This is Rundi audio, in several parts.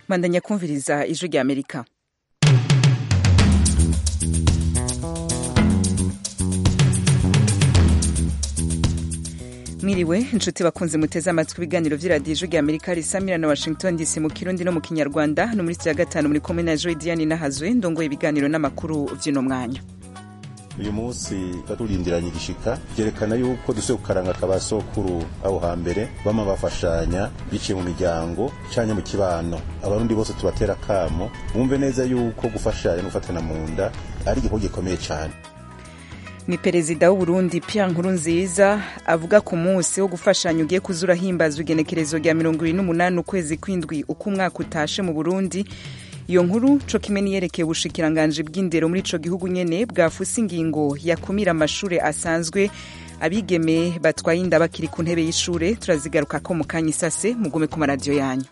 bandanya kumviriza ijwi rya amerika mwiriwe inshuti bakunze muteze amatwi ibiganiro vy'iradiyo ijwi rya amerika risamira na washington dc mu kirundi no mu kinyarwanda no muri ya gatanu muri kumwe na joy diane nahazwe ndongoye ibiganiro n'amakuru vy'uno mwanya uyu munsi turindiranye igishika byerekana yuko dusuye kukaranga kabasokuru aho hambere bama bafashanya biciye mu miryango canye mu kibano abarundi bose tubatera kamo bumve neza yuko gufashanya no gufatana mu nda ari igikorwa gikomeye cane ni perezida w'uburundi pierre nkurunziza avuga ku munsi wo gufashanya ugiye kuza urahimbazwa igenekerezo rya mirongo ibiri n'umunani ukwezi kw'indwi uko umwaka utashe mu burundi iyo nkuru co kimwe niyerekeye ubushikiranganji bw'indero muri ico gihugu nyene bwafuse ingingo yakumira amashure asanzwe abigeme batwaye inda bakiri ku ntebe y'ishure turazigarukako mu kanya isase mugume ku maradiyo yanyu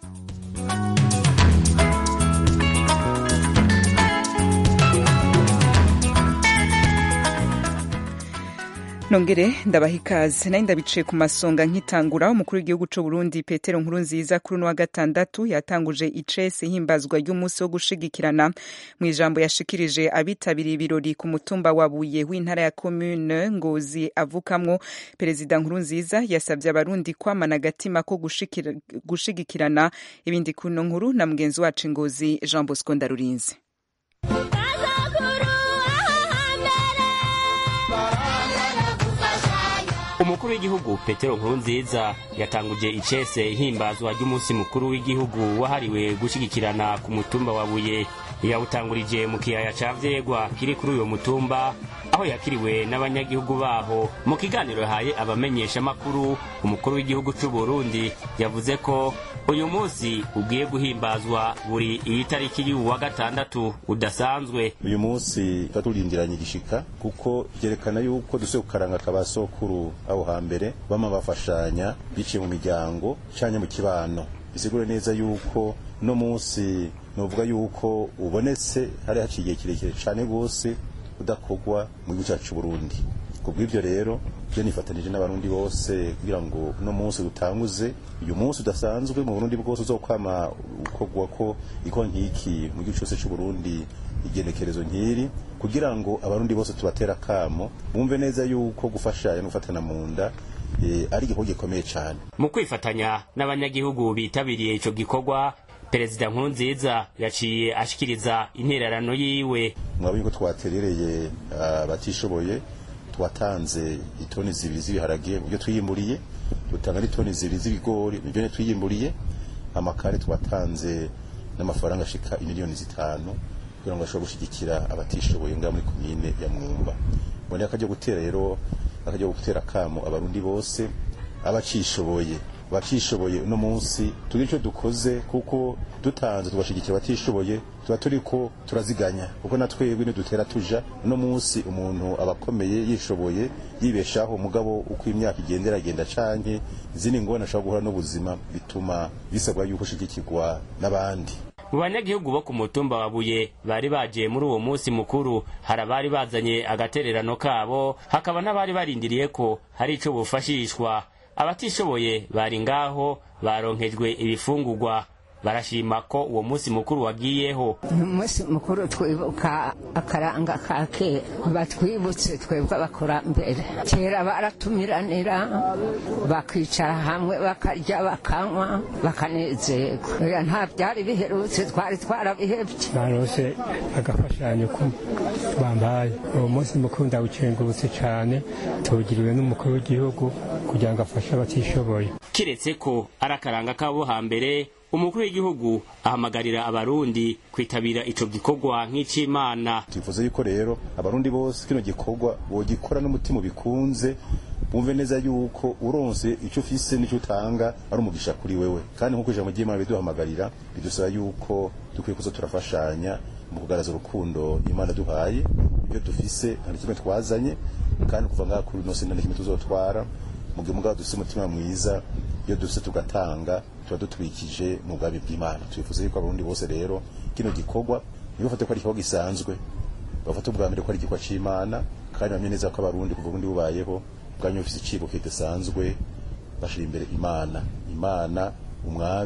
nongere ndabaha ikaze nayo ndabiciye ku masonga nkitangura umukuru w'igihugu c'u Burundi Petero Nkurunziza kuri uno wa gatandatu yatanguje icese himbazwa ry'umunsi wo gushigikirana mu ijambo yashikirije abitabiriye ibirori ku mutumba wa Buye w'intara ya commune Ngozi avukamwo perezida Nkurunziza yasabye abarundi kwamana agatima ko gushigikirana ibindi kuno nkuru na mugenzi wacu Ngozi Jean Bosco Ndarurinzi umukuru w'igihugu petero nkurunziza yatanguje icese ihimbazwa ry'umunsi mukuru w'igihugu wahariwe gushyigikirana ku mutumba wa buye yawutangurije mu kiyaya ca vyegwa kiri kuri uyo mutumba aho yakiriwe n'abanyagihugu baho mu kiganiro yahaye abamenyeshamakuru umukuru w'igihugu c'u burundi yavuze ko uyu munsi ugiye guhimbazwa buri iyi tariki y'uwu wa gatandatu udasanzwe uyu munsi turindiranye igishika kuko byerekana yuko dusuye kukaranga kabasokuru aho hambere bama bafashanya biciye mu miryango canye mu kibano bisigure neza yuko no munsi novuga yuko ubonetse hari haciye igihe kirekire cane gose udakorwa mu gihugu cyacu Burundi kubw'ibyo rero je nifatanije n'abarundi bose kugira ngo uno munsi dutanguze uyu munsi udasanzwe mu Burundi bwose uzokwama ukorwa ko iko nkiki mu gihugu cyose cy'u Burundi igenekerezo nkiri kugira ngo abarundi bose tubatera kamo bumve neza yuko gufashanya no gufatana mu nda e, ari igikorwa gikomeye cyane mu kwifatanya n'abanyagihugu bitabiriye ico gikorwa perezida nkurunziza yaciye ashikiriza intererano yiwe mwabonye ko twaterereye abatishoboye twatanze itoni zibiri z'ibiharage mu byo twiyimburiye dutanga n'itoni zibiri z'ibigori mu byo twiyimburiye amakare twatanze n'amafaranga ashika imiliyoni zitanu kugira ngo bashobore gushyigikira abatishoboye ngaha muri komine ya mwumba mbone akajya gutera rero akajya gutera kamo abarundi bose abacishoboye batishoboye uno munsi tugire icyo dukoze kuko dutanze tugashigikira abatishoboye tuba turiko turaziganya kuko na twebwe nidutera tuja uno munsi umuntu aba akomeye yishoboye yibeshaho umugabo uko imyaka igenda iragenda canke izindi ngorane ashobora guhura n'ubuzima bituma bisabwa yuko ushigikirwa n'abandi mu banyagihugu bo ku mutumba wa buye bari bagiye muri uwo munsi mukuru hari abari bazanye agatererano kabo hakaba n'abari barindiriye ko hari ico bufashishwa abatishoboye bari ngaho baronkejwe ibifungurwa barashima ko uwo munsi mukuru wagiyeho umunsi mukuru twibuka akaranga ka kera batwibutse twebwe abakurambere kera baratumiranira bakicara hamwe bakarya bakanywa bakanezerwa nta byari biherutse twari twarabihebye barose agafashanyo ko bambaye uwo munsi mukuru ndawukengurutse cyane tuwugiriwe n'umukuru w'igihugu kugira ngo afashe abatishoboye kiretse ko ari akaranga kabo hambere umukuru w'igihugu ahamagarira abarundi kwitabira ico gikorwa nk'icimana twifuza yuko rero abarundi bose kino gikorwa bogikora n'umutima bikunze bumve neza yuko uronse icyo ufise n'icyo utanga ari umugisha kuri wewe kandi nk'uko ijambo ry'imana biduhamagarira bidusaba yuko dukwiye kuza turafashanya mu kugaragaza urukundo imana duhaye ibyo dufise nta kimwe twazanye kandi kuva ngaha kuri nose nta kimwe tuzotwara mu gihe mugabo dufise umutima mwiza iyo dufise tugatanga tuba dutwikije mu bwami bw'imana twifuza yuko abarundi bose rero kino gikorwa ntibafate ko ari igikorwa gisanzwe bafate ubwa mbere ko ari igikorwa c'imana kandi bamenye neza ko abarundi kuva ubundi bubayeho bwanyu bufise icibo kidasanzwe bashira imbere imana imana umwami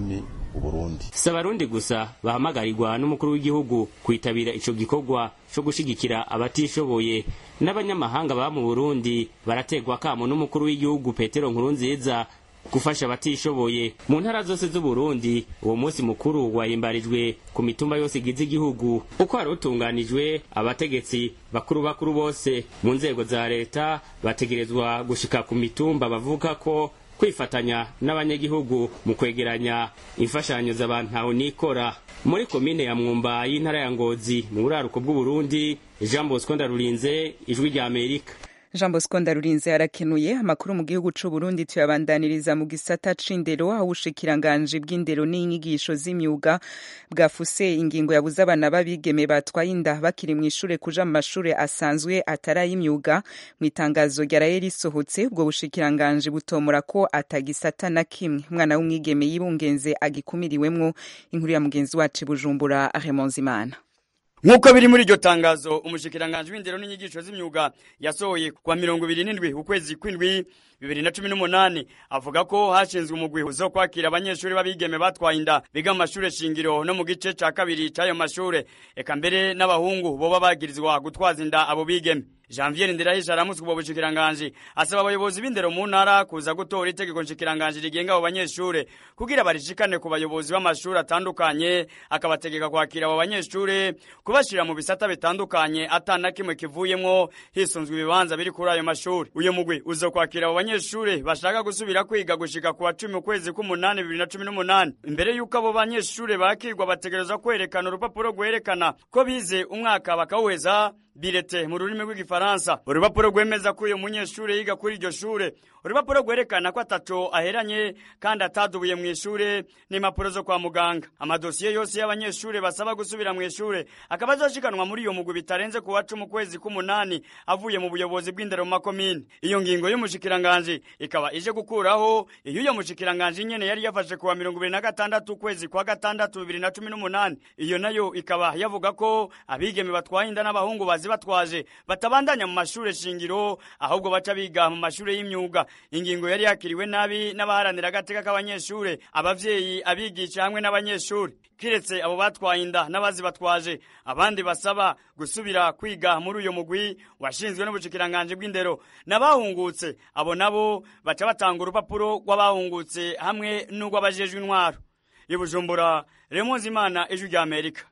uburundi si abarundi gusa bahamagarirwa n'umukuru w'igihugu kwitabira ico gikorwa co gushigikira abatishoboye n'abanyamahanga baba mu burundi barategwa kamo n'umukuru w'igihugu petero nkurunziza gufasha abatishoboye mu ntara zose z'uburundi uwo munsi mukuru wahimbarijwe ku mitumba yose igize igihugu uko hari utunganijwe abategetsi bakuru bakuru bose mu nzego za leta bategerezwa gushika ku mitumba bavuga ko kwifatanya n'abanyagihugu mu kwegeranya imfashanyo z'abantu aho nikora muri komine ya mwumba y'intara ya ngozi mu buraruko bw'uburundi jean bosco ndarurinze ijwi rya amerika jean bosco ndarurinze arakenuye amakuru mu gihugu c'u burundi tuyabandaniriza mu gisata c'indero aho ubushikiranganji bw'indero n'inyigisho z'imyuga bwafuse ingingo yabuze abana b'abigeme batwaye inda bakiri mu ishure kuja mu mashure asanzwe atari ay'imyuga mu itangazo ryaraye risohotse ubwo bushikiranganji butomora ko atagisata na kimwe umwana w'umwigeme yibungenze agikumiriwemwo inkuru ya mugenzi wacu i bujumbura aremonzimana nk'uko biri muri iryo tangazo umushikiranganji w'indero n'inyigisho z'imyuga yasohoye kwa mirongo ibiri n'indwi ukwezi kw'indwi bibiri na cumi n'umunani avuga ko hashinzwe umugwi zo kwakira abanyeshuri b'abigeme batwaye inda biga mu mashure shingiro no mu gice ca kabiri c'ayo mashure eka mbere n'abahungu boba bagirizwa gutwaza inda abo bigeme janvier ndirahisha aramutswe ubwo bushikiranganji asaba abayobozi b'indero mu ntara kuza gutora itegeko nshikiranganji rigenga abo banyeshure kugira barishikane ku bayobozi b'amashuri atandukanye akabategeka kwakira abo banyeshure kubashira mu bisata bitandukanye atana kimwe kivuyemwo hisunzwe ibibanza biri kuri ayo mashuri uyo mugwi uzokwakira abo banyeshure bashaka gusubira kwiga gushika ku wa cumi ukwezi k'umunani bibiri na cumi n'umunani imbere y'uko abo banyeshure bakirwa bategerezwa kwerekana urupapuro rwerekana ko bize umwaka bakawuheza birete mu rurimi rw'igifaransa urupapuro rwemeza ko uyu munyeshure yiga kuri iryo shure urupapuro rwerekana ko ataco aheranye kandi atadubuye mu ishure n'impapuro zo kwa muganga amadosiye yose y'abanyeshure basaba gusubira mu ishure akaba azoshikanwa muri iyo mugwi bitarenze ku wa cumi ukwezi k'umunani avuye mu buyobozi bw'indero mu makomine iyo ngingo y'umushikiranganji ikaba ije gukuraho iyo uyo mushikiranganji nyene yari yafashe kuwa mirongo ibiri na gatandatu ukwezi kwa gatandatu bibiri na cumi n'umunani iyo nayo ikaba yavuga ko abigeme batwaye inda n'abahungu bazi batwaje batabandanya mu mashure shingiro ahubwo baca biga mu mashure y'imyuga ingingo yari yakiriwe nabi n'abaharanira agateka k'abanyeshure abavyeyi abigisha hamwe n'abanyeshure kiretse abo batwaye inda n'abazi batwaje abandi basaba gusubira kwiga muri uyo mugwi washinzwe n'ubushikiranganje bw'indero n'abahungutse abo nabo baca batanga urupapuro rw'abahungutse hamwe n'urw'abajejwe intwaro i bujumbura remonzi imana ijwi rya amerika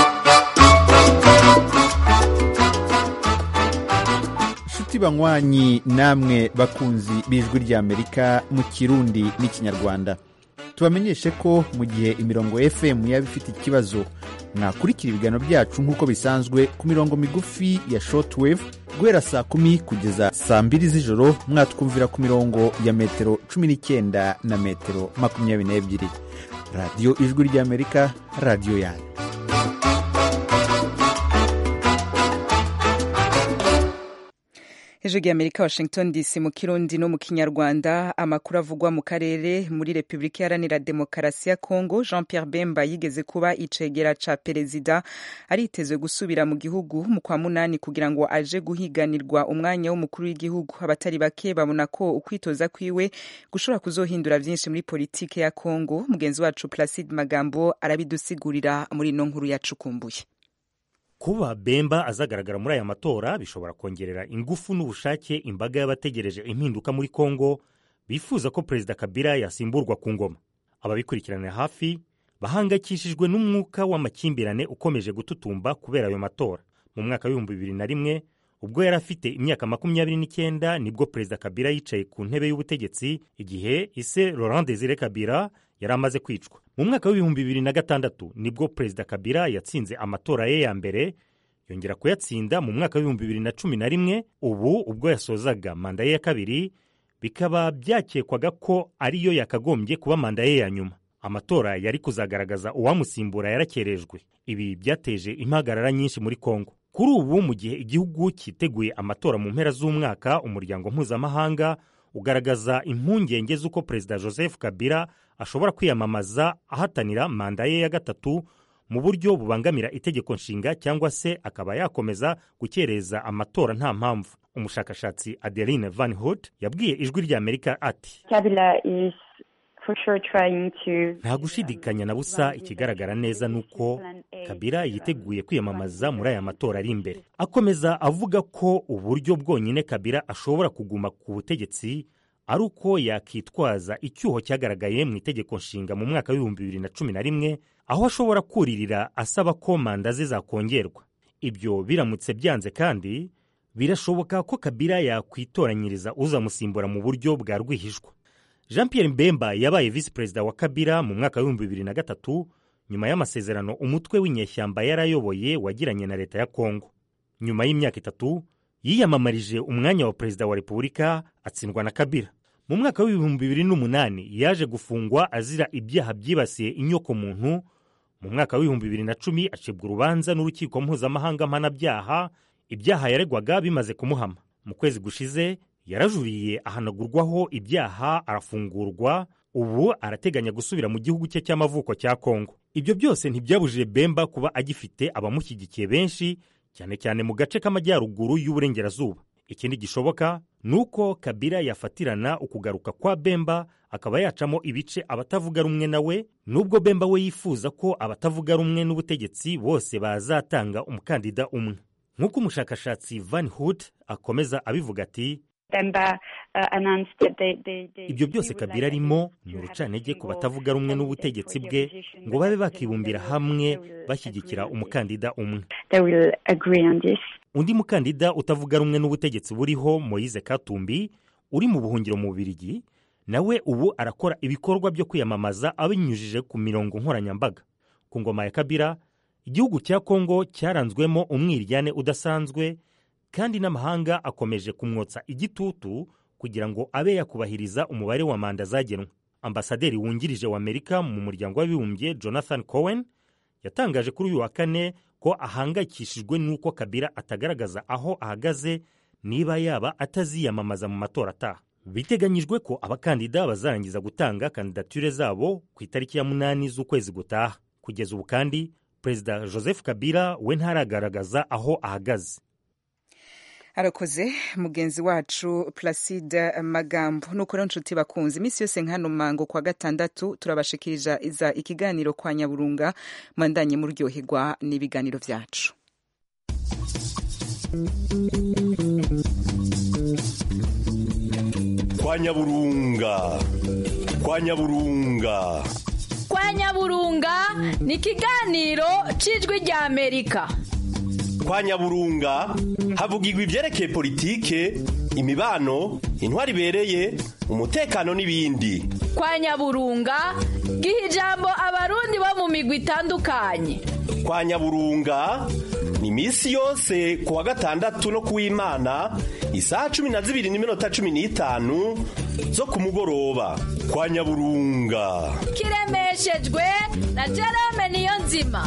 nshuti banywanyi namwe bakunzi b'ijwi ry'amerika mu kirundi n'ikinyarwanda tubamenyeshe ko mu gihe imirongo fm yaba ifite ikibazo mwakurikira ibiganiro byacu nk'uko bisanzwe ku mirongo migufi ya shortwave guhera saa kumi kugeza saa mbiri z'ijoro mwatwumvira ku mirongo ya metero cumi n'icyenda na metero makumyabiri n'ebyiri radiyo ijwi ry'amerika radiyo yanyu hejuru y'amerika washington dc mu kirundi no mu kinyarwanda amakuru avugwa mu karere muri repubulika iharanira demokarasi ya kongo jean pierre bemba yigeze kuba icegera ca perezida aritezwe gusubira mu gihugu mu kwa munani kugira ngo aje guhiganirwa umwanya w'umukuru w'igihugu abatari bake babona ko ukwitoza kwiwe gushobora kuzohindura vyinshi muri politike ya kongo mugenzi wacu placide magambo arabidusigurira muri ino nkuru yacukumbuye kuba bemba azagaragara muri aya matora bishobora kongerera ingufu n'ubushake imbaga y'abategereje impinduka muri kongo bifuza ko perezida kabila yasimburwa ku ngoma ababikurikiranira hafi bahangayikishijwe n'umwuka w'amakimbirane ukomeje gututumba kubera ayo matora mu mwaka w'ibihumbi bibiri na rimwe ubwo yari afite imyaka makumyabiri n'icyenda nibwo perezida kabila yicaye ku ntebe y'ubutegetsi igihe ise laurent desire kabila yari amaze kwicwa mu mwaka w'ibihumbi bibiri na gatandatu nibwo perezida kabila yatsinze amatora ye ya mbere yongera kuyatsinda mu mwaka w'ibihumbi bibiri na cumi na rimwe ubu ubwo yasozaga manda ye ya kabiri bikaba byakekwaga ko ariyo yakagombye kuba manda ye ya nyuma amatora yari kuzagaragaza uwamusimbura yarakerejwe ibi byateje impagarara nyinshi muri kongo kuri ubu mu gihe igihugu cyiteguye amatora mu mpera z'umwaka umuryango mpuzamahanga ugaragaza impungenge z'uko perezida joseph kabila ashobora kwiyamamaza ahatanira manda ye ya gatatu mu buryo bubangamira itegeko nshinga cyangwa se akaba yakomeza gukereza amatora nta mpamvu umushakashatsi adeline van hood yabwiye ijwi ry'amerika ati Kabila is nta gushidikanya na busa ikigaragara neza ni uko kabila yiteguye kwiyamamaza muri aya matora ari imbere akomeza avuga ko uburyo bwonyine kabila ashobora kuguma ku butegetsi ari uko yakitwaza icyuho cyagaragaye mu itegeko nshinga mu mwaka w'ibihumbi bibiri na cumi na rimwe aho ashobora kuririra asaba ko manda ze zakongerwa ibyo biramutse byanze kandi birashoboka ko kabila yakwitoranyiriza uzamusimbura mu buryo bwa rwihishwa jean Pierre mbemba yabaye visi perezida wa kabila mu mwaka w'ibihumbi bibiri na gatatu nyuma y'amasezerano umutwe w'inyeshyamba yarayoboye wagiranye na leta ya kongo nyuma y'imyaka itatu yiyamamarije umwanya wa perezida wa repubulika atsindwa na kabila mu mwaka w'ibihumbi bibiri n'umunani yaje gufungwa azira ibyaha byibasiye inyokomuntu mu mwaka w'ibihumbi bibiri na cumi acibwa urubanza n'urukiko mpuzamahanga mpanabyaha ibyaha yaregwaga bimaze kumuhama mu kwezi gushize yarajuriye ahanagurwaho ibyaha arafungurwa ubu arateganya gusubira mu gihugu cye cy'amavuko cya kongo ibyo byose ntibyabujije bemba kuba agifite abamushyigikiye benshi cyane cyane mu gace k'amajyaruguru y'uburengerazuba ikindi gishoboka ni uko kabila yafatirana ukugaruka kwa bemba akaba yacamo ibice abatavuga rumwe nawe nubwo bemba we yifuza ko abatavuga rumwe n'ubutegetsi bose bazatanga umukandida umwe nk'uko umushakashatsi van hood akomeza abivuga ati ibyo byose kabila arimo ni urucantege ku batavuga rumwe n'ubutegetsi bwe ngo babe bakibumbira hamwe bashyigikira umukandida umwe undi mukandida utavuga rumwe n'ubutegetsi buriho moyize katumbi uri mu buhungiro mu bubirigi nawe ubu arakora ibikorwa byo kwiyamamaza abinyujije ku mirongo nkoranyambaga ku ngoma ya kabila igihugu cya kongo cyaranzwemo umwiryane udasanzwe kandi n'amahanga akomeje kumwotsa igitutu kugira ngo abe yakubahiriza umubare wa manda zagenwe ambasaderi wungirije wa amerika mu muryango w'abibumbye jonathan cohen yatangaje kuri uyu wa kane ko ahangayikishijwe n'uko kabila atagaragaza aho ahagaze niba yaba ataziyamamaza mu matora ataha biteganyijwe ko abakandida bazarangiza gutanga kandidature zabo ku itariki ya munani z'ukwezi gutaha kugeza ubu kandi perezida joseph kabila we ntaragaragaza aho ahagaze arakoze mugenzi wacu placide magambo nuko rero nshuti bakunze iminsi yose nk'hano mango kwa gatandatu turabashikiriza iza ikiganiro kwa nyaburunga mwandanye muryoherwa n'ibiganiro byacu kwa nyaburunga kwa nyaburunga kwa nyaburunga ni ikiganiro cy'ijwi rya amerika kwa nyaburunga havugirwa ibyerekeye politike imibano intwari ibereye umutekano n'ibindi kwa nyaburunga giha ijambo abarundi bo mu migwi itandukanye kwa nyaburunga ni iminsi yose ku wa gatandatu no ku w'imana isaha cumi na zibiri n'iminota cumi n'itanu zo ku mugoroba kwa nyaburunga kiremeshejwe na jerome niyo nzima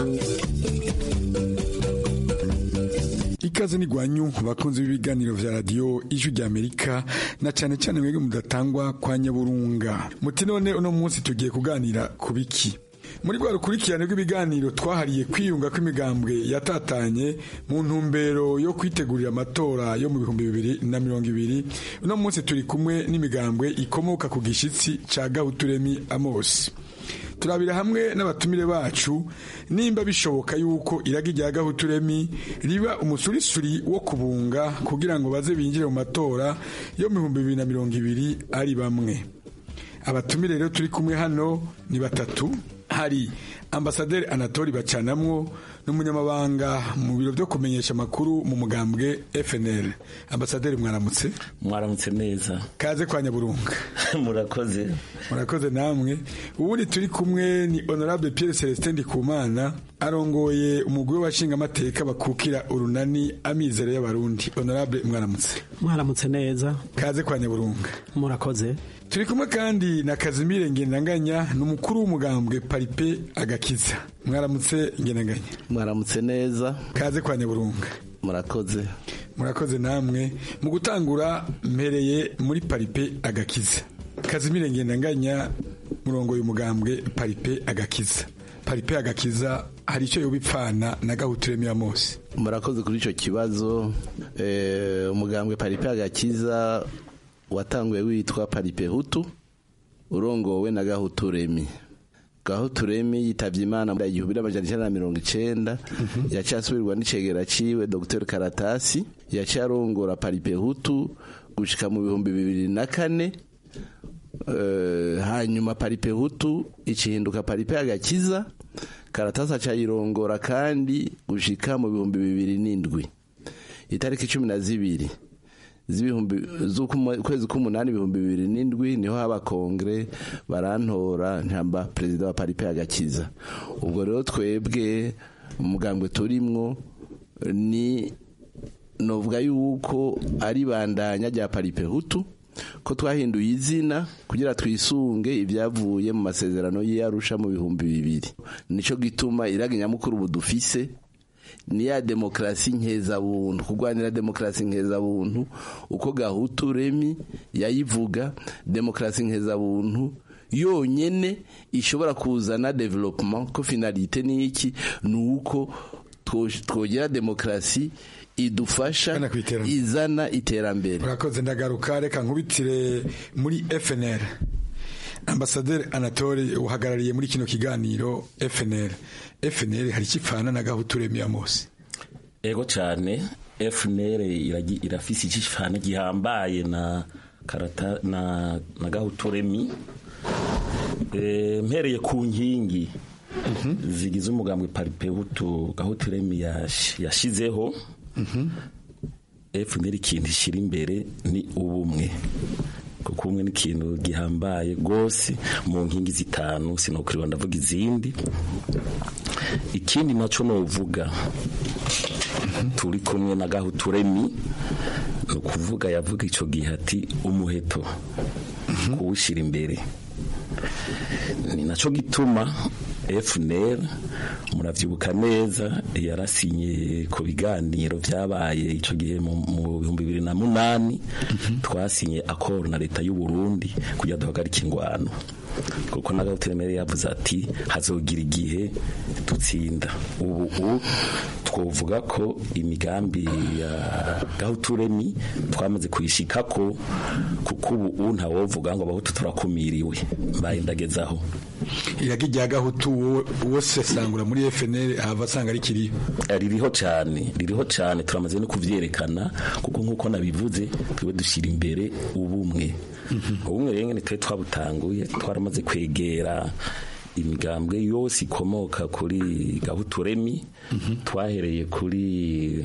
ikaze ni gwanyu bakunzi b'ibiganiro vya radio ijwi rya Amerika na cyane cyane mwebwe mudatangwa kwa nyaburunga muti none uno munsi tugiye kuganira ku biki muri rwa rukurikirane rw'ibiganiro twahariye kwiyunga kw'imigambwe yatatanye mu ntumbero yo kwitegurira amatora yo mu bihumbi bibiri na mirongo ibiri uno munsi turi kumwe n'imigambwe ikomoka ku gishitsi ca gahuturemi amosi turabira hamwe n'abatumire bacu nimba bishoboka yuko iragi rya gahuturemi riba umusurisuri wo kubunga kugira ngo baze binjire mu matora yo mu bihumbi bibiri na mirongo ibiri ari bamwe abatumire rero turi kumwe hano ni batatu hari ambasaderi anatori bacanamwo n'umunyamabanga mu biro byo kumenyesha amakuru mu mugambwe FNL ambasaderi mwaramutse mwaramutse neza kaze kwa nyaburunga murakoze murakoze namwe ubundi turi kumwe ni honorable Pierre Celestin Ndikumana arongoye umugwi w'abashinga amateka bakukira urunani amizero y'abarundi honorable mwaramutse mwaramutse neza kaze kwa nyaburunga murakoze turi kumwe kandi na Kazimire Ngendanganya n'umukuru w'umugambwe Paripe Agakiza mwaramutse Ngendanganya mwaramutse neza kaze kwa nyaburunga murakoze murakoze namwe mu gutangura mpereye muri Paripe Agakiza Kazimire Ngendanganya murongo y'umugambwe Paripe Agakiza Paripe Agakiza hari icyo yobipfana na gahuturemi ya Mose murakoze kuri icyo kibazo umugambwe Paripe Agakiza watanguye witwa paripe hutu urongowe na gahuturemi gahuturemi yitabye imana mu igihumbi n'amajana icyenda na mirongo icenda yaciye asubirwa n'icegera ciwe dr karatasi yaciye arongora paripehutu gushika mu bihumbi bibiri na kane Eh, hanyuma paripehutu ikihinduka paripe agakiza karatasi acayirongora kandi gushika mu bihumbi bibiri n'indwi itariki cumi na zibiri z'ibihumbi z'ukwezi k'umunani ibihumbi bibiri n'indwi niho haba kongere barantora nkamba perezida wa paripe agakiza ubwo rero twebwe umugambwe turimwo ni novuga yuko ari bandanya rya paripe hutu ko twahinduye izina kugira twisunge ibyavuye mu masezerano y'iyarusha mu bihumbi bibiri nico gituma iraga nyamukuru ubu dufise ni ya demokarasi nkeza-buntu kurwanira demokarasi nkeza-buntu uko gahutu remi yayivuga demokarasi nkeza-buntu yonyene ishobora kuzana development ko finalite ni iki ni uko twogera demokarasi idufasha izana iterambere urakoze ndagaruka reka nkubitire muri FNL ambasaderi anatole uhagarariye muri kino kiganiro FNL FNL hari ikipfana na gahutu ya mose ego cyane FNL irafise ikipfana gihambaye na karata na na gahutu remi e, mpereye ku nkingi zigize umugambwe paripehutu gahutu remi yashizeho FNL ikintu ishyira imbere ni ubumwe kuko umwe ni ikintu gihambaye rwose mu nkingi zitanu sinokuriwa ndavuga izindi ikindi nacyo nuvuga turi kumwe na gahuturemi ni ukuvuga yavuga icyo gihe ati umuheto kuwushyira imbere ni nacyo gituma FNL muravyibuka neza yarasinye ku biganiro vyabaye ico gihe mu bihumbi bibiri na munani twasinye akoro na leta y'u Burundi kugira duhagarike ingwano kuko na Gahuturemere yavuze ati hazogira igihe dutsinda ubu twovuga ko imigambi ya Gahuturemi twamaze kuyishikako kuko ubu ntawovuga ngo abahutu turakumiriwe mbaye ndagezaho iragi rya gahutu wose sangura muri FNL ahava asanga ari kiriyo ririho cyane ririho cyane turamaze no kuvyerekana kuko nkuko nabivuze twiwe dushyira imbere ubumwe ubumwe rero nyene twe twabutanguye twaramaze kwegera imigambwe yose ikomoka kuri gahuturemi twahereye kuri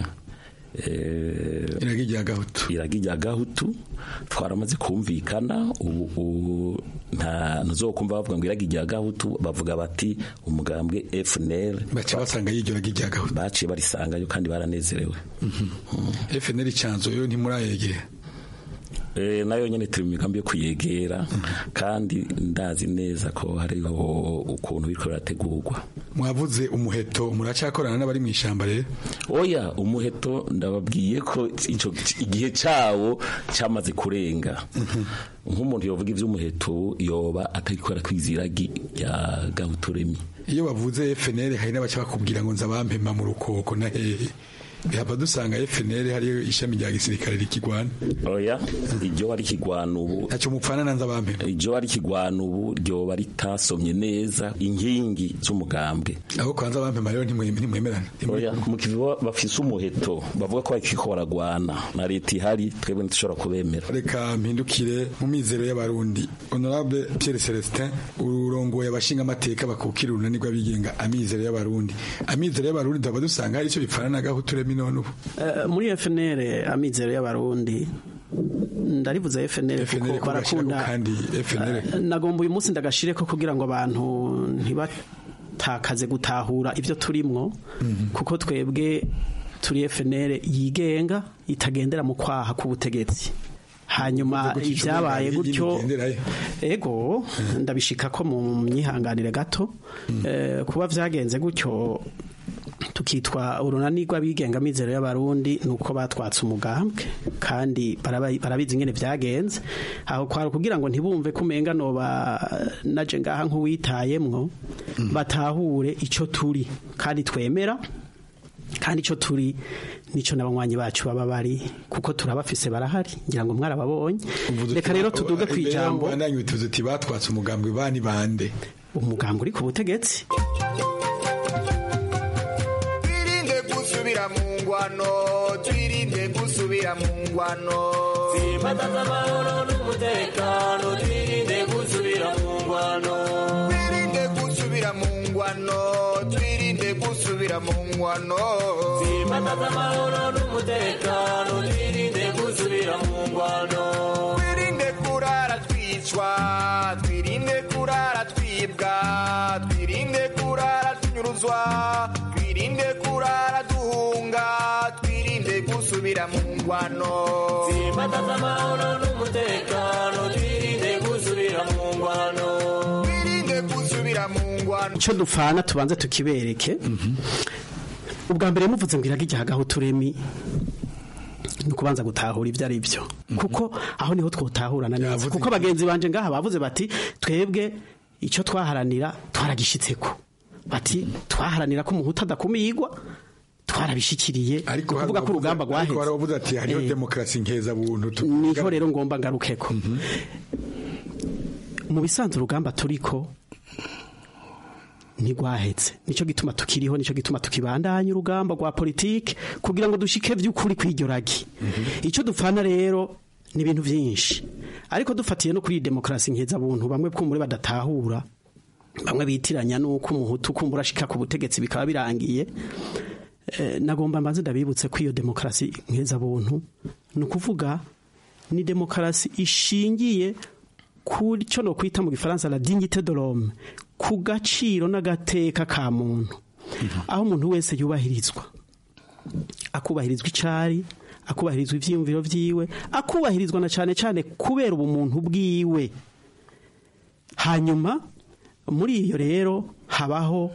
iragi rya gahutu iragi rya gahutu twaramaze kumvikana ubu nta ntuzokumva bavuga ngo iragi rya gahutu bavuga bati umugambwe FNL bace basanga y'iryo ragi rya gahutu baciye barisangayo kandi baranezerewe FNL canzo yo ntimurayegera e, nayo nyene turi mu migambi yo kuyegera kandi ndazi neza ko hariho ukuntu biriko birategurwa mwavuze umuheto muracakorana n'abari mu ishamba rero oya umuheto ndababwiye ko ico igihe cawo cyamaze kurenga nk'umuntu yovuga ivy'umuheto yoba atarikora kwiziragi ya gahuturemi iyo bavuze FNL hari n'abaca bakubwira ngo nzabampema mu rukoko na hehe bihava dusanga FNL hariyo ishami rya gisirikare rikigwana oya iryo wari kigwana ubu ntacyo mupfana nanza bampe iryo wari kigwana ubu ryoba ritasomye neza inkingi z'umugambwe aho kwanza bampe rero ntimwemerana oya mu kivu bafise umuheto bavuga ko bakiko baragwana na leta ihari twebwe ntitushobora kubemera reka mpindukire mu mizero y'abarundi honorable Pierre Celestin urongoye abashinga amateka bakukira urunani rw'abigenga amizero y'abarundi amizero y'abarundi tuba dusanga hari icyo bipfana na gahuturemi none ubu muri FNL amizero y'abarundi ndarivuze FNL kuko barakunda nagomba uyu munsi ndagashire ko kugira ngo abantu ntibatakaze gutahura ibyo turimwo kuko twebwe turi FNL yigenga itagendera mu kwaha k'ubutegetsi hanyuma ibyabaye gutyo ego ndabishika ko mu myihanganire gato kuba byagenze gutyo tukitwa urunani rw'abigenga mizero y'abarundi nuko batwatse umugambwe kandi barabizi ingene byagenze aho kwari kugira ngo ntibumve ko umenga noba naje ngaha nk'uwitayemwo batahure icyo turi kandi twemera kandi icyo turi nicyo n'abanywanyi bacu baba bari kuko turabafise barahari ngira ngo mwarababonye reka rero tuduge ku ijambo bandanye tuzi uti batwatse umugambwe bani bande umugambwe uri ku butegetsi twirinde gusubira mu ngwano twirinde gusubira mu ngwano Simbataza amahoro n'umutekano twirinde gusubira mu ngwano twirinde gusubira mu ngwano twirinde gusubira mu ngwano Simbataza amahoro n'umutekano twirinde gusubira mu ngwano twirinde kurara twicwa twirinde kurara twibwa twirinde kurara tunyuruzwa twirinde kurara duhunga twirinde gusubira mu ngwano Simbataza amahoro n'umutekano twirinde gusubira mu ngwano twirinde gusubira mu ngwano icyo dupfana tubanze tukibereke ubwa mbere muvuze ngo iraga igihe agaho turemi ni ukubanza gutahura ibyo ari byo kuko aho niho twotahurana neza kuko bagenzi banje ngaha bavuze bati twebwe icyo twaharanira twaragishyitseko bati twaharanira ko umuhutu adakumigwa twarabishikiriye kuvuga ko urugamba rwaheze ariko waravuze ati hariho demokarasi nkeza buntu niho rero ngomba ngarukeko mu bisanzwe urugamba turiko ntigwahetse nicyo gituma tukiriho nicyo gituma tukibandanya urugamba rwa politike kugira ngo dushike by'ukuri kw'iryo ragi icyo dupfana rero ni ibintu byinshi ariko dufatiye no kuri demokarasi nkeza buntu bamwe bw'umure badatahura bamwe bitiranya n'uko umuhutu kumbura ashika ku butegetsi bikaba birangiye nagomba mbanze ndabibutse ko iyo demokarasi nkeza buntu ni ukuvuga ni demokarasi ishingiye ku cyo no kwita mu gifaransa la dignité de l'homme ku gaciro n'agateka ka muntu aho umuntu wese yubahirizwa akubahirizwa icari akubahirizwa ivyiyumviro vyiwe akubahirizwa na cane cane kubera ubumuntu bwiwe hanyuma muri iyo rero habaho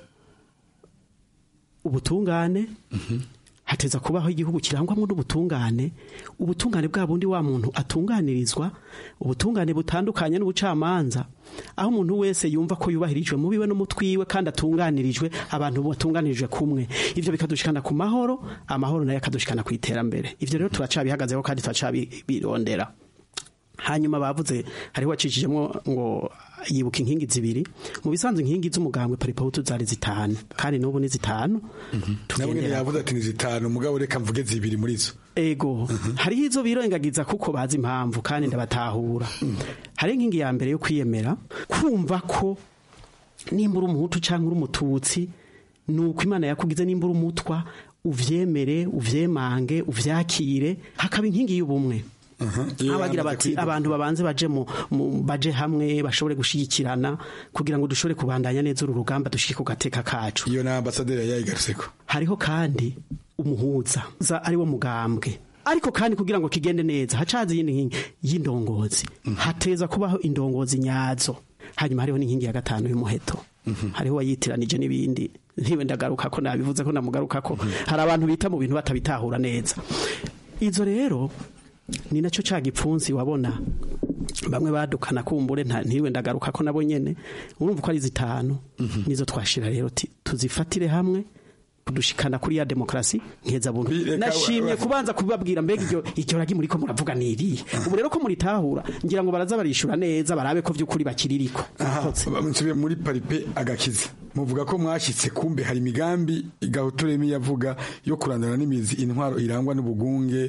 ubutungane hateza kubaho igihugu kirangwamo n'ubutungane ubutungane bwa bundi wa muntu atunganirizwa ubutungane butandukanye n'ubucamanza aho umuntu wese yumva ko yubahirijwe mu biwe no mu twiwe kandi atunganirijwe abantu batunganirijwe kumwe ivyo bikadushikana ku mahoro amahoro nayo akadushikana ku iterambere ivyo rero turacabihagazeho kandi turacabirondera hanyuma bavuze hariho wacishijemo ngo yibuka inkingi zibiri mu bisanzwe inkingi z'umugambwe paripahutu zari zitanu kandi n'ubu ni zitanu nabwo yavuze ati ni zitanu mugabo reka mvuge zibiri muri zo ego hariho izo birengagiza kuko bazi impamvu kandi ndabatahura hari inkingi ya mbere yo kwiyemera kumva ko nimba uri umuhutu cyangwa uri umututsi ni uko imana yakugize nimba uri umutwa uvyemere uvyemange uvyakire hakaba inkingi y'ubumwe abagira bati abantu babanze baje mu baje hamwe bashobore gushigikirana kugira ngo dushobore kubandanya neza uru rugamba dushike ku gateka kacu iyo na ambasaderi yayigaruseko hariho kandi umuhuza za ari wo mugambwe ariko kandi kugira ngo kigende neza hacaza iyindi nkingi y'indongozi hateza kubaho indongozi nyazo hanyuma hariho n'inkingi ya gatanu y'umuheto hariho wayitiranije n'ibindi ntiwe ndagaruka ko nabivuze ko namugaruka ko hari abantu bita mu bintu batabitahura neza izo rero ni nacyo cya gipfunsi wabona bamwe badukana kumbure ntiwe ndagaruka ko nabo nyene urumva ko ari zitanu nizo twashira rero tuzifatire hamwe kudushikana kuri ya demokarasi nkeza buntu nashimye kubanza kubabwira mbega iryo iryo ragi muri ko muravuga niri ubu rero ko muritahura ngira ngo baraza barishura neza barabe ko vy'ukuri bakiririko nsubiye muri paripe agakiza muvuga ko mwashitse kumbe hari imigambi gahuturemi yavuga yo kurandana n'imizi intwaro irangwa n'ubugunge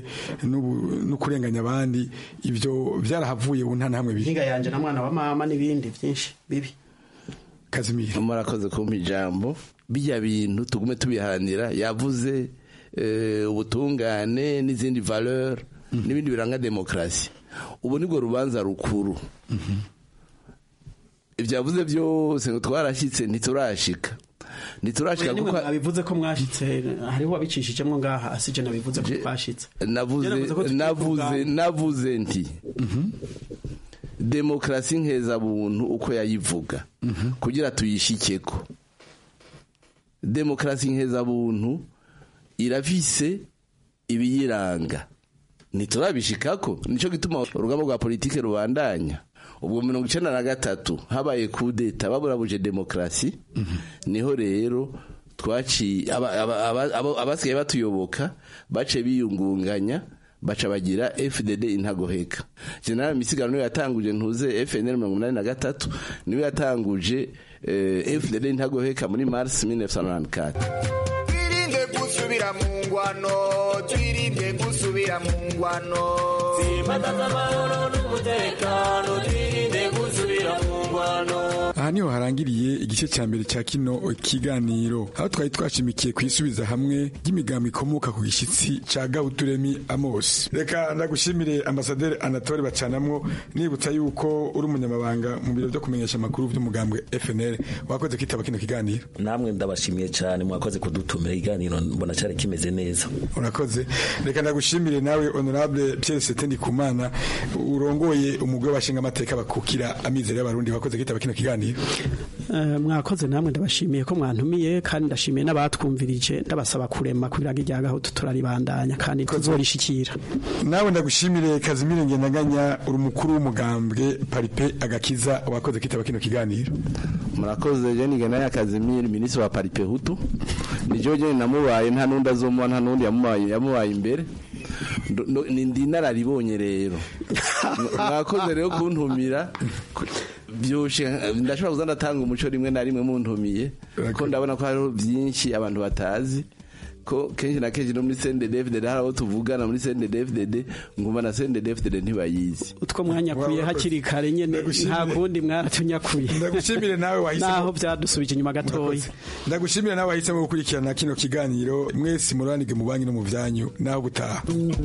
no kurenganya abandi ivyo byarahavuye ubu nta namwe biri hinga yanje na mwana wa mama n'ibindi byinshi bibi kazimira murakoze kumpa ijambo bijya bintu tugume tubiharanira yavuze ubutungane n'izindi valeur n'ibindi biranga demokarasi ubu nibwo rubanza rukuru ibyo yavuze byose ngo twarashyitse ntiturashika ntiturashika kuko nabivuze ko mwashitse hariho wabicishijemo ngaha asije nabivuze ko twashitse navuze navuze navuze nti demokarasi nkeza buntu uko yayivuga kugira tuyishikeko demokarasi nkeza buntu irafise ibiyiranga ntiturabishikako nicyo gituma urugamba rwa politike rubandanya ubwo mirongo icenda na gatatu habaye kudeta baburabuje demokarasi niho rero twaci aba- aba- aba- abo- abasigaye batuyoboka bace biyungunganya baca bagira FDD intagoheka General Misigaro niwe yatanguje ntuze FNL 83 niwe yatanguje eh, FDD intagoheka muri Mars 1994 twirinde gusubira mu ngwano twirinde gusubira mu ngwano Simbataza amahoro n'umutekano twirinde gusubira mu ngwano aha niho harangiriye igice cya mbere cya kino kiganiro aho twari twashimikiye ku isubiza hamwe ry'imigambi ikomoka ku gishyitsi cya gabuturemi amos reka ndagushimire ambasaderi anatole bacanamwo nibutsa yuko uri umunyamabanga mu biro byo kumenyesha amakuru by'umugambwe fnl wakoze kwitaba kino kiganiro namwe ndabashimiye cyane mwakoze kudutumira ikiganiro mbona cyari kimeze neza urakoze reka ndagushimire nawe honorable pierre setendi kumana urongoye umugwi w'abashinga amateka bakukira amizero y'abarundi wakoze kwitaba kino kiganiro Eh, mwakoze namwe ndabashimiye ko mwantumiye kandi ndashimiye n'abatwumvirije ndabasaba kurema kugira ngo irya gahutu turaribandanya kandi tuzorishikira nawe ndagushimire kazimire ngendaganya uri umukuru w'umugambwe paripe agakiza wakoze kwitaba kino kiganiro murakoze je nigena ya Kazimiri minisitiri wa Paripe Hutu ni jo je namubaye nta nundi azomuha nta nundi yamubaye yamubaye imbere Ndo- ndo- ni ndi nararibonye rero mwakoze rero kuntumira byoshe ndashobora kuza ndatanga umuco rimwe na rimwe muntumiye ko ndabona ko hariho byinshi abantu batazi ko kenshi na kenshi no muri CNDD-FDD hari abo tuvugana muri CNDD-FDD ngumva na CNDD-FDD ntibayizi utwo mwanyakuye hakiri kare nyene nta kundi mwaratunyakuye ndagushimire nawe wahisemo naho byadusubije inyuma gatoya ndagushimire nawe wahisemo gukurikirana kino kiganiro mwese muranige mu banki no mu byanyu naho gutaha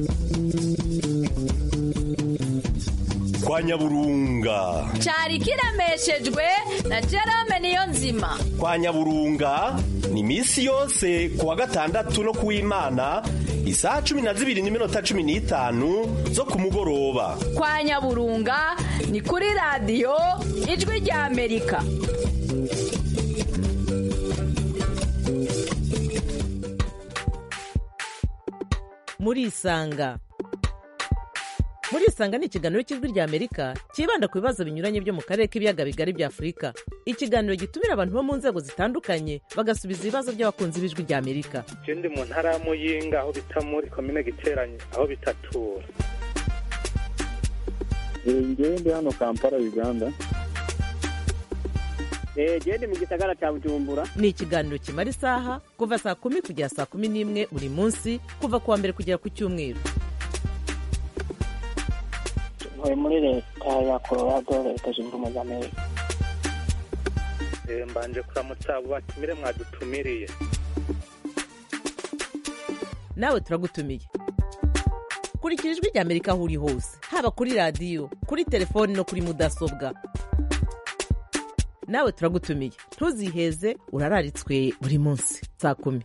kwa nyaburunga cyari kiremeshejwe na Jerome niyo nzima kwa nyaburunga ni iminsi yose ku wa gatandatu no ku w'imana isaha cumi na zibiri n'iminota cumi n'itanu zo ku mugoroba kwa nyaburunga ni kuri radiyo ijwi rya amerika murisanga murisanga ni ikiganiro cy'ijwi rya amerika cyibanda ku bibazo binyuranye byo mu karere k'ibiyaga bigari bya afurika ikiganiro gitumira abantu bo mu nzego zitandukanye bagasubiza ibibazo by'abakunzi b'ijwi rya amerika je ndi mu ntara ya muyinga aho bita muri komine giteranye aho bitatura ngewe ndi hano kampala uganda genda mu gisagara cya bujumbura ni ikiganiro kimara isaha kuva saa kumi kugera saa kumi n'imwe buri munsi kuva ku wa mbere kugera ku cyumweru ntuye muri leta ya colorado leta zunze ubumwe za amerika Eh, mbanje kuramutsa abo batumire mwadutumiriye nawe turagutumiye kurikira ijwi rya amerika aho uri hose haba kuri radiyo kuri telefoni no kuri mudasobwa nawe turagutumiye ntuziheze urararitswe buri munsi saa kumi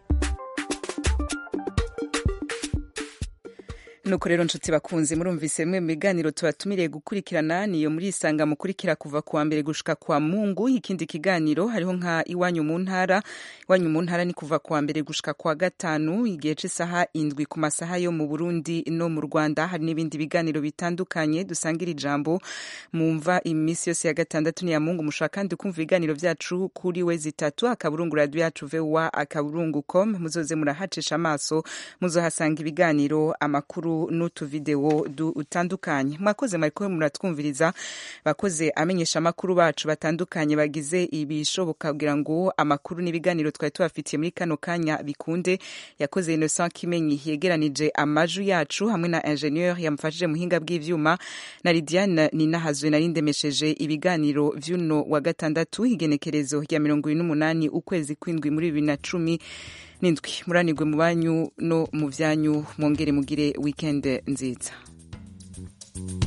nuko rero nshuti bakunze murumvise bimwe mu biganiro tubatumiriye gukurikirana niyo muri isanga mukurikira kuva kuwa mbere gushika kwa mungu ikindi kiganiro hariho nka iwanyu mu ntara iwanyu mu ntara ni kuva kuwa mbere gushika kwa gatanu igihe c'isaha indwi ku masaha yo mu burundi no mu rwanda hari n'ibindi biganiro bitandukanye dusangira ijambo mumva iminsi yose ya gatandatu ni ya mungu mushobora kandi kumva ibiganiro vyacu kuri we zitatu akaburungu radio yacu voa akaburungu com muzoze murahacisha amaso muzohasanga ibiganiro amakuru n'utuvideo dutandukanye mwakoze mwariko muratwumviriza bakoze amenyesha amakuru bacu batandukanye bagize ibishoboka kugira ngo amakuru n'ibiganiro twari tubafitiye muri kano kanya bikunde yakoze Innocent Kimenyi yegeranije amaju yacu hamwe na ingenieur yamufashije muhinga bw'ivyuma na Lidiane Ninahazwe nari ndemesheje ibiganiro vy'uno wa gatandatu igenekerezo rya mirongo ibiri n'umunani ukwezi kw'indwi muri bibiri na cumi n'indwi muranirwe mu banyu no mu vyanyu mwongere mugire weekend nziza